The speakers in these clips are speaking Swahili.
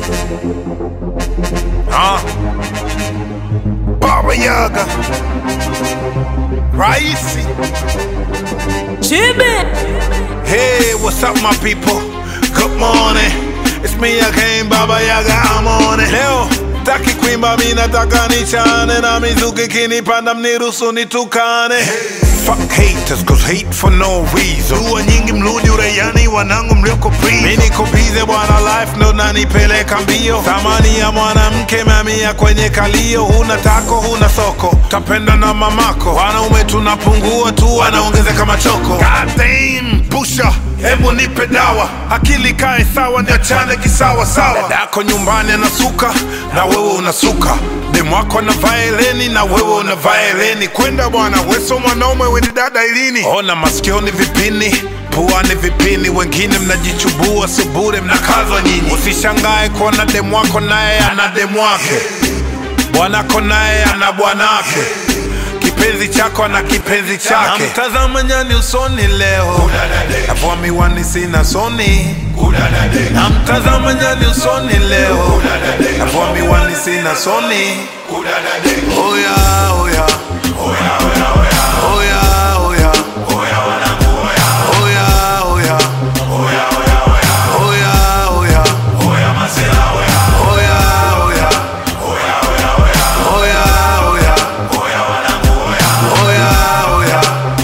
Ah. Baba Yaga. Raisi. Chibi. Hey, what's up, my people? Good morning. It's me again, Baba Yaga. I'm on it. Leo taki kuimba, mi nataka nichane na mizuki kinipanda, mniruhusu nitukane. Fuck haters, cause hate for no reason. Dua nyingi mludi uraiani, wanangu mlioko please. Mi niko bize bwana, life ndo nanipeleka mbio. Thamani ya mwanamke mamia kwenye kalio. Huna tako, huna soko, tapenda na mamako. Wanaume tunapungua tu, wanaongezeka machoko. God damn, pusha Hebu nipe dawa, akili kae sawa, niachane kisawa sawa. Dadako nyumbani anasuka na wewe unasuka, demu wako anavaa heleni na wewe unavaa heleni. Kwenda bwana, weso mwanaume weni dada ilini. Ona masikioni vipini puani vipini, wengine mnajichubua subure, mnakazwa nyinyi. Usishangae kuona demu wako naye ana demu wake, bwanako naye ana bwanake kipenzi chako na kipenzi chake. Namtazama nyani usoni leo, navua miwani sina soni. Namtazama nyani usoni leo, navua miwani sina soni. Oya, oya. Oya, oya. Oya, oya. Oya, oya. Oya, oya. Oya, oya. Oya, oya. Oya, oya.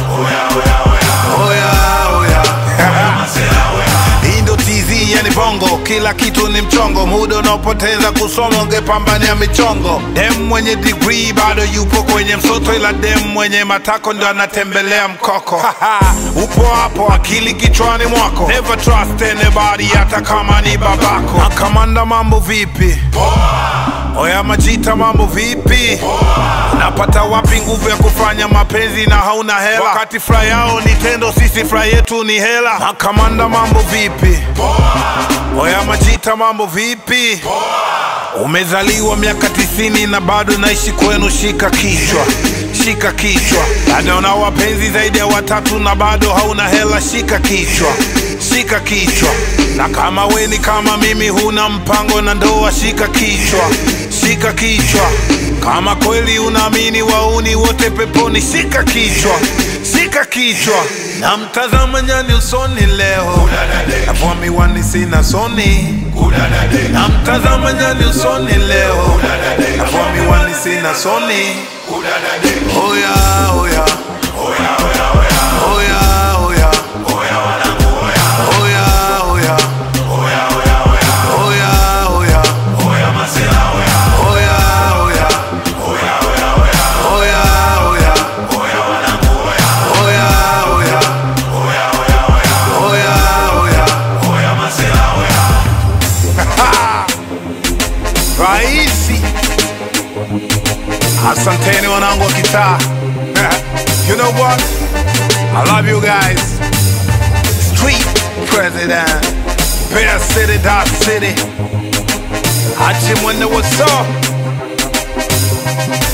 Oya, oya. Hii ndo TZ yani bongo, kila kitu ni mchongo, muda unaopoteza kusoma ungepambania michongo. Dem mwenye degree bado yupo kwenye msoto, ila dem mwenye matako ndo anatembelea mkoko. Upo hapo, akili kichwani mwako, never trust anybody, hata kama ni babako. Makamanda, mambo vipi? Oya Majita, mambo vipi? Unapata wapi nguvu ya kufanya mapenzi na hauna hela? Wakati furaha yao ni tendo, sisi furaha yetu ni hela. Makamanda, mambo vipi? Oya Majita, mambo vipi? Umezaliwa miaka tisini na bado naishi kwenu, shika kichwa, shika kichwa. Bado una wapenzi zaidi ya watatu na bado hauna hela, shika kichwa, shika kichwa. Na kama we ni kama mimi, huna mpango na ndoa, shika kichwa, shika kichwa. Kama kweli unaamini wauni wote peponi, shika kichwa, shika kichwa. Na mtazama nyani usoni leo, navua miwani sina soni. Na mtazama nyani usoni leo, navua miwani sina soni. Oya, oya. Oya, oya. Oya, oya. Oya, oya. Oya, oya. Oya, oya. Oya, oya. Oya, oya. Oya, oya. Raisi, asanteni wanangu wa kitaa. You know what? I love you guys. Street President, Bear City, Dot City. Hachi Mwende, what's up?